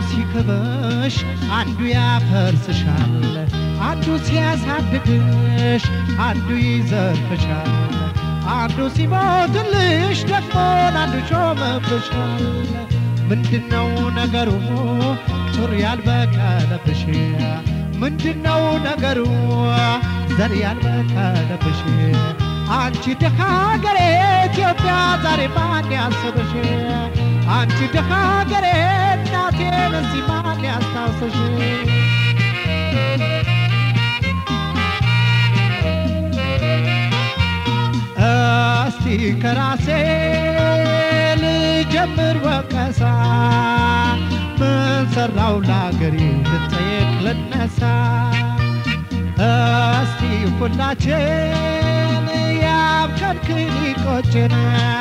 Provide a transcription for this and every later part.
ሲክብሽ አንዱ ያፈርስሻል፣ አንዱ ሲያሳድግሽ አንዱ ይዘርፍሻል፣ አንዱ ሲሞትልሽ ደግሞ አንዱ ሾመብሻል። ምንድነው ነገሩ ጡር ያልበቀለብሽ? ምንድነው ነገሩ ዘር ያልበቀለብሽ? አንቺ ደሃ ሀገሬ ኢትዮጵያ ዛሬ ማን ያስብሽ? አንቺ ደሃ ሀገሬ እናቴን እዚህ ማን ያስታውስሽ? እስቲ ከራሴ ልጀምር ወቀሳ ምን ሰራው ለአገሬ ልጠየቅ ልነሳ እስቲ ሁላችን ያብከንክን ይቆጭን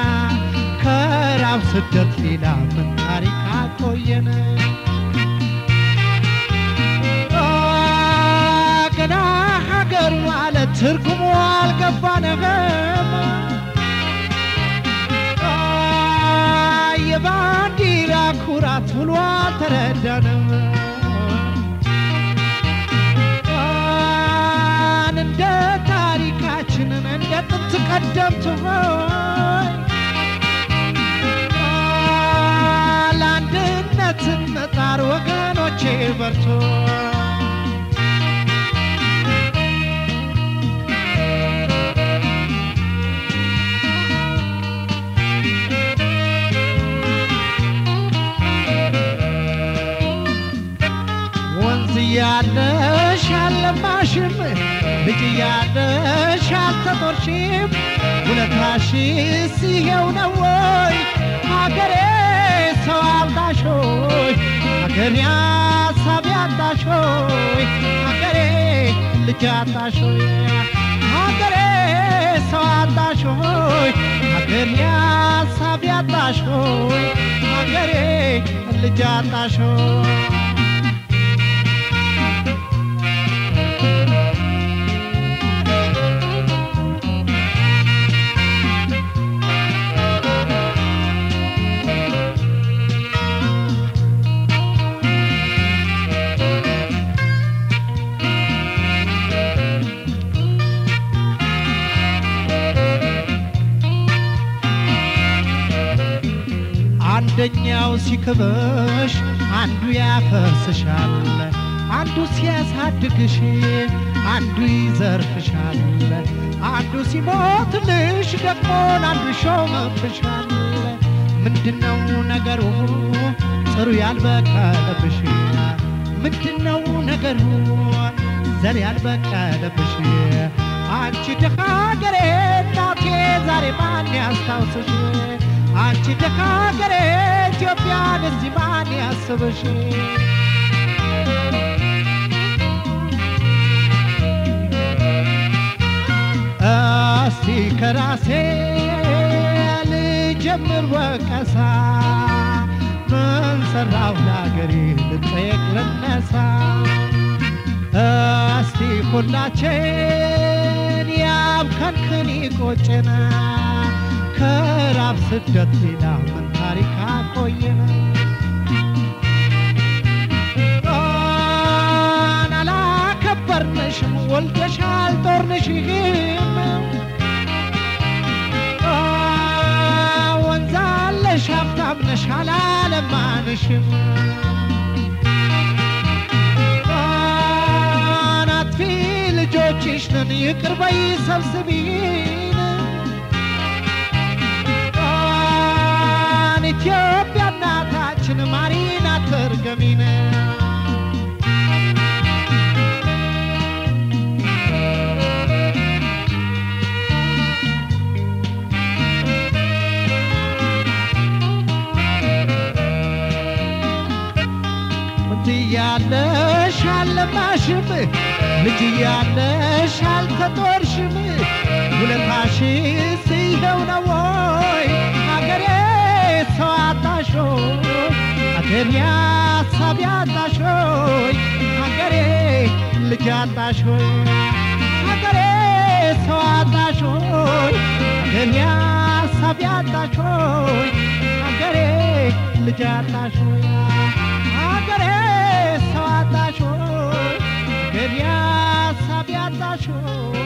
ከራብ ስደት ሌላ ምን ታሪክ አቆየን ገና ሀገር ማለት ትርጉሙ አልገባንም የባንዲራ ኩራት ብሎ አልተረዳንም እንደ ታሪካችንን እንደ ጥንት ቀደምት ሆይ ለአንድነት እንጣር ወገኖቼ በርቶ ወንዝ እያለሽ አልለማሽም፣ ልጅ እያለሽ አልተጦርሽም። ውለታሽስ ይሄው ነው ወይ ሀገሬ ሰው አልዳሽ ሆይ ሀገሬ ሀሳቢ አጣሽ ሆይ ሀገሬ ልጅ አጣሽ ሆይ ሀገሬ ሰው አጣሽ ሆይ ሀገሬ ሀሳቢ አጣሽ ሆይ ሀገሬ ልጅ አጣሽ ሆይ አንደኛው ሲክብሽ አንዱ ያፈርስሻል፣ አንዱ ሲያሳድግሽ አንዱ ይዘርፍሻል፣ አንዱ ሲሞትልሽ ደግሞ አንዱ ሾመብሻል። ምንድነው ነገሩ ጥሩ ያልበቀለብሽ? ምንድነው ነገሩ ዘር ያልበቀለብሽ? አንቺ ደሃ ሀገሬ እናቴ ዛሬ ማን ያስታውስሽ? አንቺ ደሃ ሀገሬ ኢትዮጵያን እዚህ ማን ያስብሽ? እስቲ ከራሴ ልጀምር ወቀሳ ምን ሰራው ለአገሬ ልጠየቅ ልነሳ እስቲ ሁላችን ያብከንክን ይቆጨና ከራብ ስደት ሌላ ምን ታሪክ አቆየን? ጣን አላከበርንሽም ወልደሻል ጦርንሽም ወንዛለሽ ሀብታም ነሽ አላለማንሽም ጣን አጥፊ ልጆችሽ ነን ይቅር በይ ሰብስቢን ጣን ኢትዮጵያ እናታችን ማሪን አትርገሚን ወንድ እያለሽ አልለማሽም፣ ልጅ እያለሽ አልተጦርሽም። ውለታሽስ ይኸው ነው ወይ ሀገሬ ሰው አጣሽ ሆይ ሀገሬ ሀሳቢ አጣሽ ሆይ ሀገሬ ልጅ አጣሽ ሆይ ሀገሬ ሰው አጣሽ ሆይ ሀገሬ ሀሳቢ አጣሽ ሆይ ሀገሬ ልጅ አጣሽ ሆይ ሀገሬ አጣሾይ